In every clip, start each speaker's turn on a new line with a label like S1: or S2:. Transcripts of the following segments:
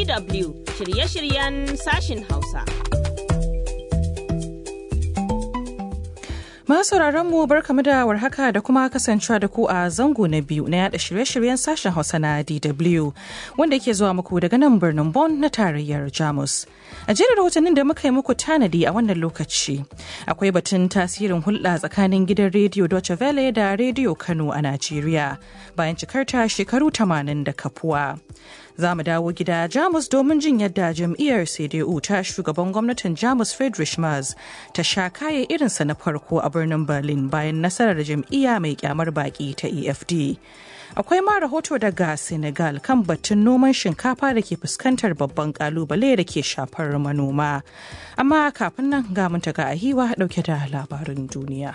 S1: DW shirye-shiryen sashin Hausa.
S2: Masu mu barkamu da warhaka da kuma kasancewa da ku a zango na biyu na yada shirye-shiryen sashen Hausa na DW wanda ke zuwa muku daga nan birnin Bonn na tarayyar Jamus. A jerin rahotannin da muka yi muku tanadi a wannan lokaci akwai batun tasirin hulɗa tsakanin gidan rediyo Deutsche Welle da rediyo Kano a Najeriya bayan cikarta shekaru 80 da kafuwa. za mu dawo gida jamus domin jin yadda jam'iyyar cdu ta shugaban gwamnatin jamus friedrich Merz ta sha kaye irinsa na farko a birnin berlin bayan nasarar jam'iyya mai kyamar baki ta efd akwai ma rahoto daga senegal kan batun noman shinkafa da ke fuskantar babban kalubale da ke shafar manoma amma kafin nan ga mun ga ahiwa dauke da labarin duniya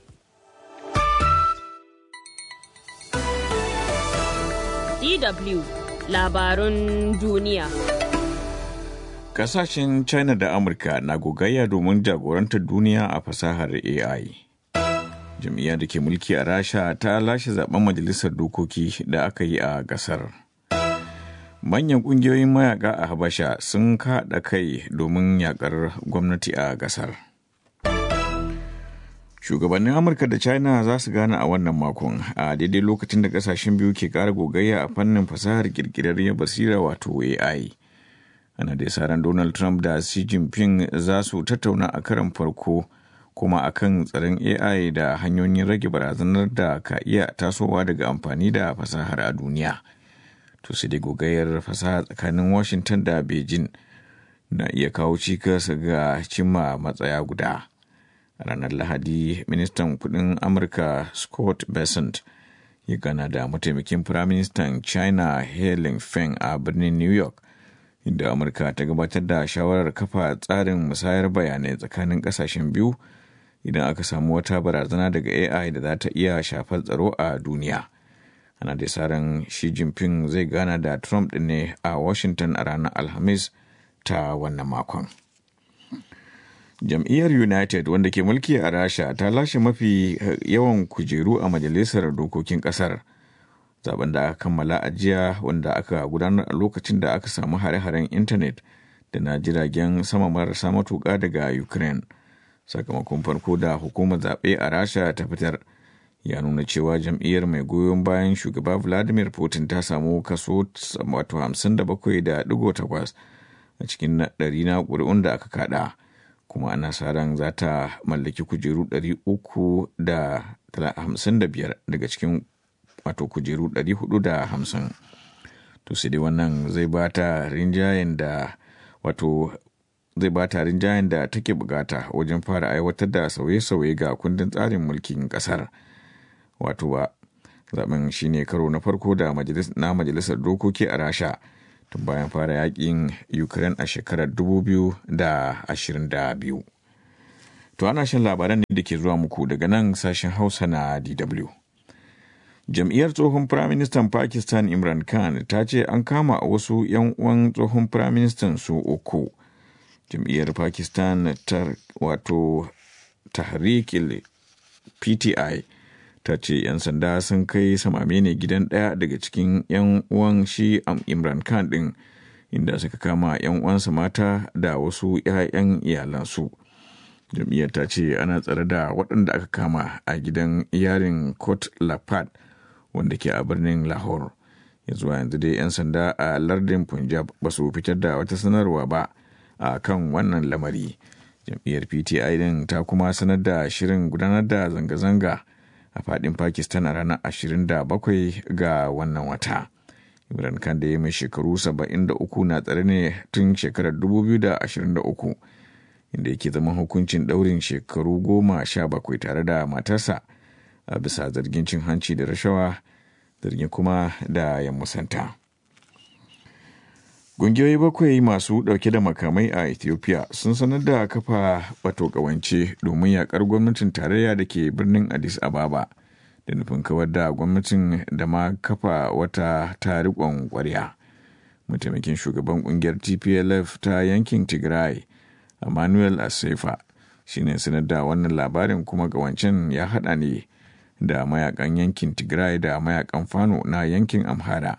S1: DW labarun duniya.
S3: Kasashen China da Amurka na gogayya domin jagorantar duniya a fasahar AI. Jam'iyyar da ke mulki a Rasha ta lashe zaben majalisar dokoki da aka yi a gasar. Manyan ƙungiyoyin mayaka a Habasha sun kaɗa kai domin yakar gwamnati a gasar. Shugabannin Amurka da China za su gane a wannan makon a daidai lokacin da kasashen biyu ke ƙara gogayya a fannin fasahar kirkirarriyar basira wato AI. Ana da ran Donald Trump da Xi Jinping za su tattauna a karan farko kuma a kan tsaron AI da hanyoyin rage barazanar da ka iya tasowa daga amfani da fasahar a duniya. To sai dai gogayyar fasaha tsakanin Washington da Beijing na iya kawo cikas ga cimma matsaya guda. ranar lahadi ministan kudin amurka scott bessent ya gana da mataimakin firaministan china helen feng a birnin new york inda amurka ta gabatar da shawarar kafa tsarin musayar bayanai tsakanin kasashen biyu idan aka samu wata barazana daga ai da za ta iya shafar tsaro a duniya ana da ran shi jinping zai gana da trump ne a washington a ranar alhamis ta wannan makon jam'iyyar united wanda ke mulki a rasha ta lashe mafi yawan kujeru a majalisar dokokin kasar zaben da aka kammala a jiya wanda aka gudanar a lokacin da aka samu hare-haren intanet da na jiragen sama marasa matuƙa daga ukraine sakamakon farko da hukumar zaɓe a rasha ta fitar ya nuna cewa jam'iyyar mai goyon bayan shugaba vladimir putin ta samu kaso 57.8 a cikin ɗari na ƙuri'un da aka kada kuma ana sa ran za ta mallaki kujeru 355 daga cikin wato kujeru 450 to sai dai wannan zai ba ta rinjayen da wato zai ba ta rinjayen da take bukata wajen fara aiwatar da sauye-sauye ga kundin tsarin mulkin kasar wato ba zaben shine karo na farko da na majalisar dokoki a rasha tun bayan fara yakin ukraine a shekarar 2022 to ana shan labaran ne da ke zuwa muku daga nan sashen hausa na dw jam'iyyar tsohon firaministan pakistan imran khan ta ce an kama wasu 'yan uwan tsohon firaministan su uku jam'iyyar pakistan ta wato tahrik pti ta ce 'yan sanda sun kai samame ne gidan ɗaya daga cikin 'yan uwan shi imran khan ɗin inda suka kama 'yan uwansa mata da wasu 'ya'yan iyalansu jam'iyyar ta ce ana tsare da waɗanda aka kama a gidan yarin kot lapad wanda ke a birnin lahore ya zuwa yanzu dai 'yan sanda a lardin punjab ba su fitar da wata sanarwa ba a kan wannan lamari jam'iyyar pti din ta kuma sanar da shirin gudanar da zanga-zanga a fadin pakistan a ranar 27 ga wannan wata imran khan da ya mai shekaru 73 na tsare ne tun shekarar 2023 inda yake zaman hukuncin daurin shekaru goma sha bakwai tare da matarsa a bisa zargin cin hanci da rashawa zargin kuma da ya musanta Ƙungiyoyi bakwai masu ɗauke da makamai a Ethiopia sun sanar da kafa wato ƙawance domin yaƙar gwamnatin tarayya da ke birnin Addis Ababa da nufin kawar da gwamnatin da ma kafa wata tariƙon ƙwarya. Mataimakin shugaban ƙungiyar TPLF ta yankin Tigray, Emmanuel Asefa, shi ne sanar da wannan labarin kuma ƙawancen ya haɗa ne da mayakan yankin Tigray da mayakan Fano na yankin Amhara.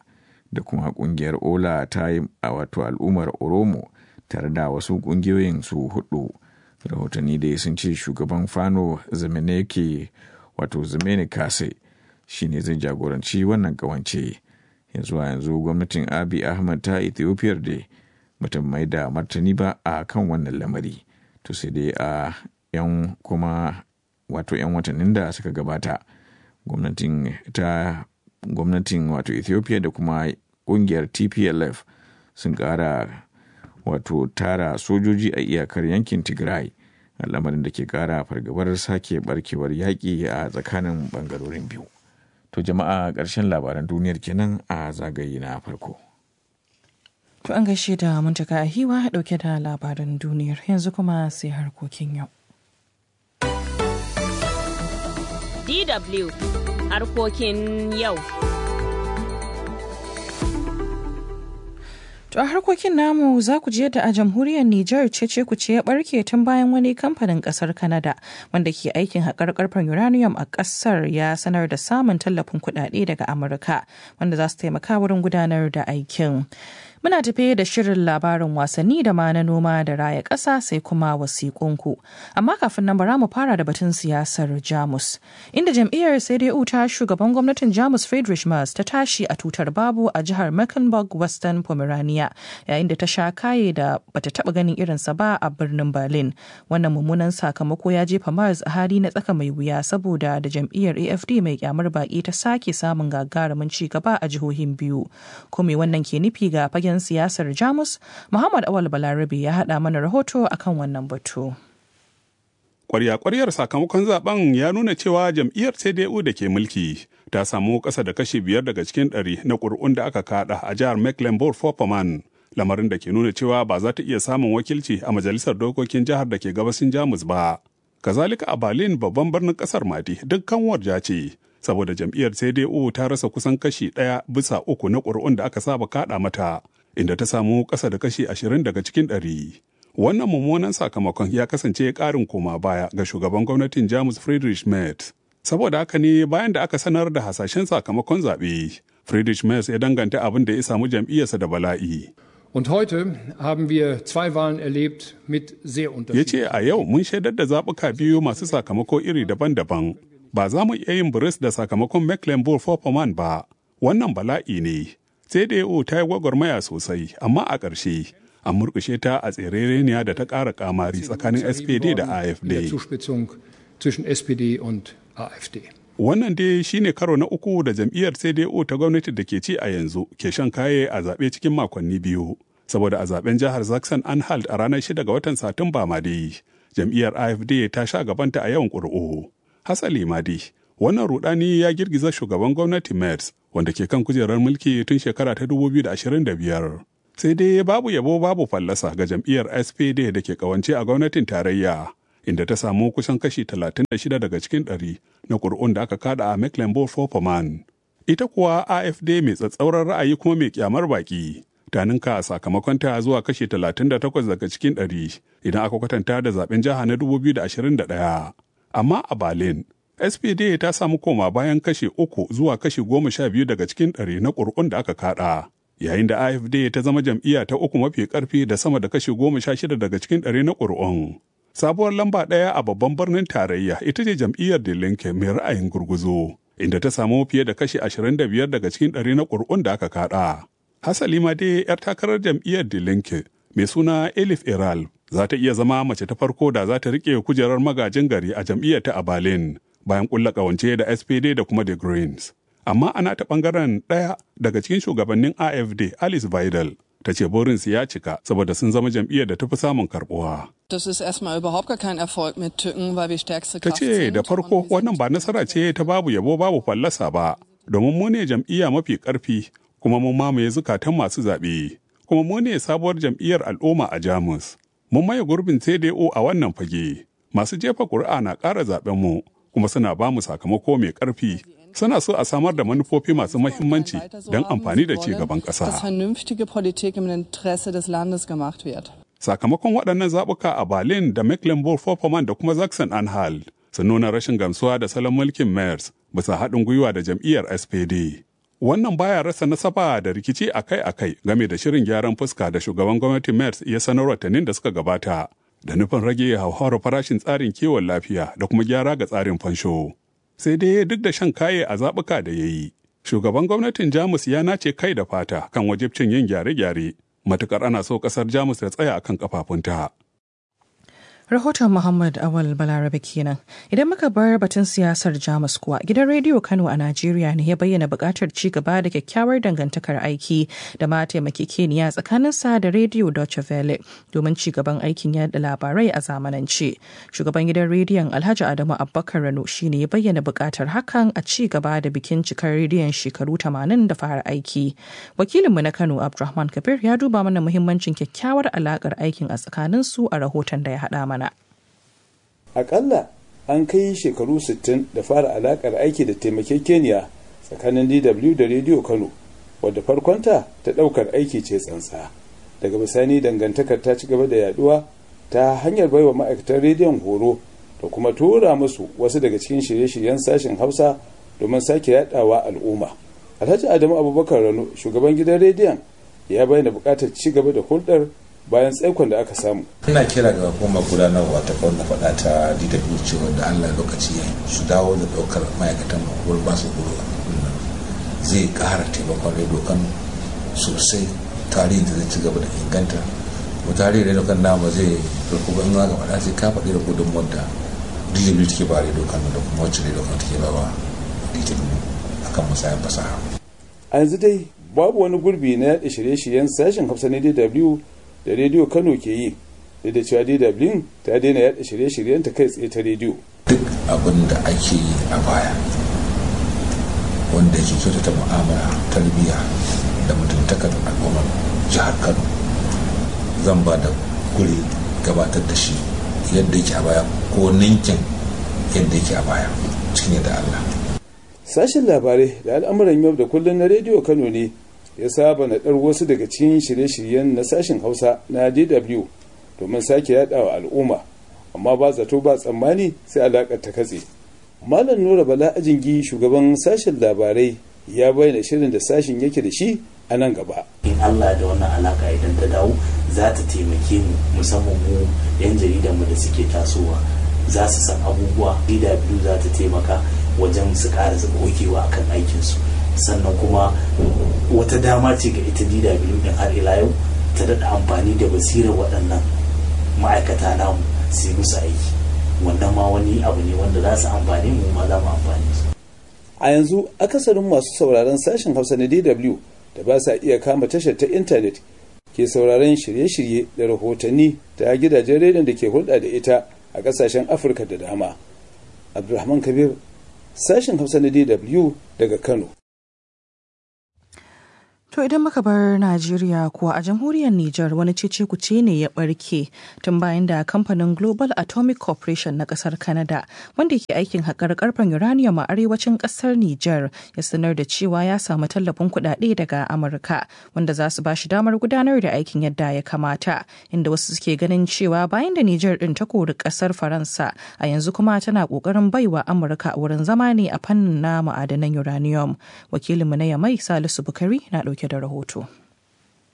S3: da kuma kungiyar ola ta yi a wato al'ummar oromo tare da wasu kungiyoyin su hudu rahotanni da sun ce shugaban fano zameneke wato zamene kase shine zai jagoranci wannan kawance yanzu a yanzu gwamnatin abi ahmad ta ethiopia da mutum mai da martani ba a kan wannan lamari to sai dai a yan kuma wato yan watannin da suka gabata gwamnatin ta gwamnatin wato ethiopia da kuma kungiyar tplf sun kara wato tara sojoji a iyakar yankin tigray lamarin da ke kara fargabar sake barkewar yaƙi a tsakanin bangarorin biyu to jama'a ƙarshen labaran duniyar kenan a zagaye na farko
S2: To an gaishe da muntaka a hiwa dauke da labaran duniyar yanzu kuma sai harkokin yau.
S1: DW harkokin yau.
S2: To a harkokin namu za ku je da a jamhuriyar Nijar cece ku ce ya barke tun bayan wani kamfanin kasar Canada wanda ke aikin haƙar karfen uranium a ƙasar ya sanar da samun tallafin kuɗaɗe daga Amurka wanda za su taimaka wurin gudanar da aikin. Muna tafe da shirin labarin wasanni da ma na noma da raya ƙasa sai kuma wasiƙunku. Amma kafin nan bara mu fara da batun siyasar Jamus. Inda jam'iyyar CDU ta shugaban gwamnatin Jamus Friedrich Merz ta tashi a tutar babu a jihar Mecklenburg Western Pomerania yayin da ta sha kaye da bata taɓa ganin irinsa ba a birnin Berlin. Wannan mummunan sakamako ya jefa Merz a hali na tsaka mai wuya saboda da jam'iyyar AFD mai kyamar baƙi ta sake samun gagarumin ci gaba a jihohin biyu. Ko me wannan ke nufi ga fagen fagen siyasar jamus muhammad awal balarabe ya haɗa mana rahoto akan wannan batu
S4: kwarya-kwaryar sakamakon zaben ya nuna cewa jam'iyyar cdu da ke mulki ta samu ƙasa da kashi biyar daga cikin ɗari na ƙuri'un da aka kaɗa a jihar mecklenburg-vorpommern lamarin da ke nuna cewa ba za ta iya samun wakilci a majalisar dokokin jihar da ke gabasin jamus ba kazalika a berlin babban birnin ƙasar madi dukkan warja ce saboda jam'iyyar cdu ta rasa kusan kashi ɗaya bisa uku na ƙuri'un da aka saba kaɗa mata inda ta samu ƙasa da kashi ashirin daga cikin ɗari. Wannan mummunan sakamakon ya kasance ƙarin koma baya ga shugaban gwamnatin Jamus Friedrich Merz. Saboda haka ne bayan da aka sanar da hasashen sakamakon zaɓe, Friedrich Merz ya danganta abin da ya samu jam'iyyarsa da bala'i.
S5: Und heute haben wir zwei Wahlen erlebt mit sehr
S4: Ya ce a yau mun shaidar da zaɓuka biyu masu sakamako iri daban-daban. Ba za mu iya yin biris da sakamakon Mecklenburg-Vorpommern ba. Wannan bala'i ne. CDU ta yi gwagwarmaya sosai, amma a ƙarshe an murƙushe ta a tserereniya da ta ƙara ƙamari tsakanin SPD da AFD. Wannan dai shine karo na uku da jam'iyyar CDU ta gwamnati da ke ci a yanzu ke shan kaye a zaɓe cikin makonni biyu. Saboda a zaɓen jihar Zaxxon Anhalt a ranar 6 ga watan Satumba ma dai, jam'iyyar AFD ta sha gabanta a yawan ƙuri'u. Hasali ma dai, wannan rudani ya girgiza shugaban gwamnati Merz wanda ke kan kujerar mulki tun shekara ta 2025. Sai dai babu yabo babu fallasa ga jam'iyyar SPD da ke kawance a gwamnatin tarayya, inda ta samu kusan kashi 36 daga cikin ɗari na ƙuri'un da aka kada a Mecklenburg-Vorpommern. Ita kuwa AFD mai tsatsauran ra'ayi kuma mai kyamar baki. Ta ninka sakamakonta zuwa kashi 38 daga cikin ɗari idan aka kwatanta da zaben jiha na 2021. Amma a Berlin, SPD ta samu koma bayan kashe uku zuwa kashe goma sha biyu daga cikin ɗari na ƙuri'un da aka kaɗa, yayin da AFD ta zama jam'iyya ta uku mafi ƙarfi da sama da kashe goma sha shida daga cikin ɗari na ƙuri'un. Sabuwar lamba ɗaya a babban birnin tarayya ita ce jam'iyyar da Linke mai ra'ayin gurguzo, inda ta samu fiye da kashe ashirin da biyar daga cikin ɗari na ƙuri'un da aka kaɗa. Hasali ma dai 'yar takarar jam'iyyar da Linke mai suna Elif Iral za ta iya zama mace ta farko da za ta riƙe kujerar magajin gari a jam'iyyar ta a Berlin. bayan kulla kawance da SPD da kuma The Greens. Amma ana ta bangaren ɗaya daga cikin shugabannin AFD Alice Vidal ta ce burinsu ya cika saboda sun zama jam'iyyar da ta fi samun karbuwa.
S6: Das ist erstmal überhaupt gar kein Erfolg mit Tücken, weil wir stärkste
S4: Ta
S6: Kraft
S4: ce
S6: sind.
S4: da farko
S6: und wir
S4: wannan
S6: sind
S4: ba nasara ce ta babu yabo babu fallasa ba, domin mu ne jam'iyya mafi ƙarfi kuma mun mamaye zukatan masu zaɓe, kuma mu ne sabuwar jam'iyyar al'umma a Jamus. Mun maye gurbin CDO a wannan fage. Masu jefa ƙuri'a na ƙara zaɓen mu, kuma suna ba mu sakamako mai ƙarfi. Suna so a samar da manufofi masu mahimmanci don amfani da ci gaban
S6: dass
S4: ƙasa.
S6: vernünftige Politik im Interesse des Landes gemacht wird.
S4: Sakamakon waɗannan zaɓuka a Berlin da Mecklenburg-Vorpommern da kuma Sachsen-Anhalt sun nuna rashin gamsuwa da salon mulkin Merz bisa haɗin gwiwa da jam'iyyar SPD. Wannan baya rasa nasaba da rikici akai-akai game da shirin gyaran fuska da shugaban gwamnatin MERS ya sanar watannin da suka gabata da nufin rage hauhawar farashin tsarin kiwon lafiya da kuma gyara ga tsarin fansho. Sai dai duk da shan kaye a zaɓuka da ya yi, shugaban gwamnatin Jamus ya nace kai da fata kan wajibcin yin gyare-gyare, matukar ana so ƙasar Jamus ta tsaya akan kafafunta.
S2: Rahoton Muhammad Awal Balarabe kenan. Idan muka bar batun siyasar Jamus kuwa, gidan rediyo Kano a Najeriya ne ya bayyana buƙatar ci gaba da kyakkyawar dangantakar aiki da ma taimakekeniya tsakanin sa da rediyo Deutsche Welle domin ci gaban aikin yada labarai a zamanance. Shugaban gidan rediyon Alhaji Adamu Abubakar Rano shine ya bayyana buƙatar hakan a ci gaba da bikin cikar rediyon shekaru 80 da fara aiki. Wakilinmu na Kano Abdulrahman Kabir ya duba mana muhimmancin kyakkyawar alakar aikin a tsakanin su a rahoton da ya haɗa mana.
S7: akalla an kai shekaru 60 da fara alakar aiki da taimakekeniya tsakanin dw da rediyo kano wadda farkonta ta daukar aiki ce tsantsa daga bisani dangantakar ta ci gaba da yaduwa ta hanyar baiwa ma'aikatan rediyon horo da kuma tura musu wasu daga cikin shirye-shiryen sashen hausa domin sake yadawa al'umma alhaji adamu abubakar rano shugaban gidan rediyon ya bayyana bukatar ci gaba da hulɗar bayan tsaikon da aka samu.
S8: ina kira ga hukumar gudanarwa ta kawai na faɗa ta dw cewa da allah lokaci ya su dawo da ɗaukar ma'aikatan wurin ba su horo zai ƙara taimakon rediyo kan sosai tarihin da zai ci gaba da inganta kuma tarihin rediyo kan nama zai farko ban ga faɗa sai ka faɗi da gudunmuwar da dw take ba rediyo kan da kuma wacce rediyo kan take ba wa dw akan musayan fasaha.
S7: a yanzu dai babu wani gurbi na yaɗa shirye-shiryen sashen hausa na dw da rediyo kano ke yi da da cewa dw ta daina yada shirye-shiryen ta kai tsaye ta rediyo
S8: duk abin da ake yi a baya wanda ke kyautata mu'amala tarbiyya da mutuntakar al'ummar jihar kano zan ba da guri gabatar da shi yadda yake a baya ko ninkin yadda yake a baya cikin yadda allah
S7: sashen labarai da al'amuran yau da kullum na rediyo kano ne ya saba naɗar wasu daga cikin shirye-shiryen na sashen hausa na dw domin sake yaɗawa al'umma amma ba zato ba tsammani sai alaƙar ta katse malam nura bala ajingi shugaban sashen labarai ya bayyana shirin da sashen yake da shi a nan gaba
S9: in allah da wannan alaka idan ta dawo za ta taimake mu musamman mu yan jaridan mu da suke tasowa za su san abubuwa dw za ta taimaka wajen su ƙara gogewa akan aikinsu sannan kuma wata dama ce ga ita DW din har ila yau ta daɗa amfani da basirar waɗannan ma'aikata namu su yi musu aiki wannan ma wani abu ne wanda za su amfani mu ma za mu amfani su
S7: a yanzu akasarin masu sauraron sashen hausa na dw da ba sa iya kama tashar ta intanet ke sauraron shirye-shirye da rahotanni ta gidajen rediyon da ke hulɗa da ita a ƙasashen afirka da dama abdulrahman kabir sashen hausa na dw daga kano
S2: To idan muka bar Najeriya kuwa a jamhuriyar Nijar wani cece kuce ne ya barke tun bayan da kamfanin Global Atomic Corporation na kasar Canada wanda ke aikin haƙar karfen uranium a arewacin kasar Nijar ya sanar da cewa ya samu tallafin kuɗaɗe daga Amurka wanda za su ba shi damar gudanar da aikin yadda ya kamata inda wasu suke ganin cewa bayan da Nijar ɗin ta kori kasar Faransa a yanzu kuma tana ƙoƙarin baiwa Amurka wurin zama ne a fannin na ma'adanan uranium. Wakilinmu na Yamai Salisu Bukari na ɗauke dauke da rahoto.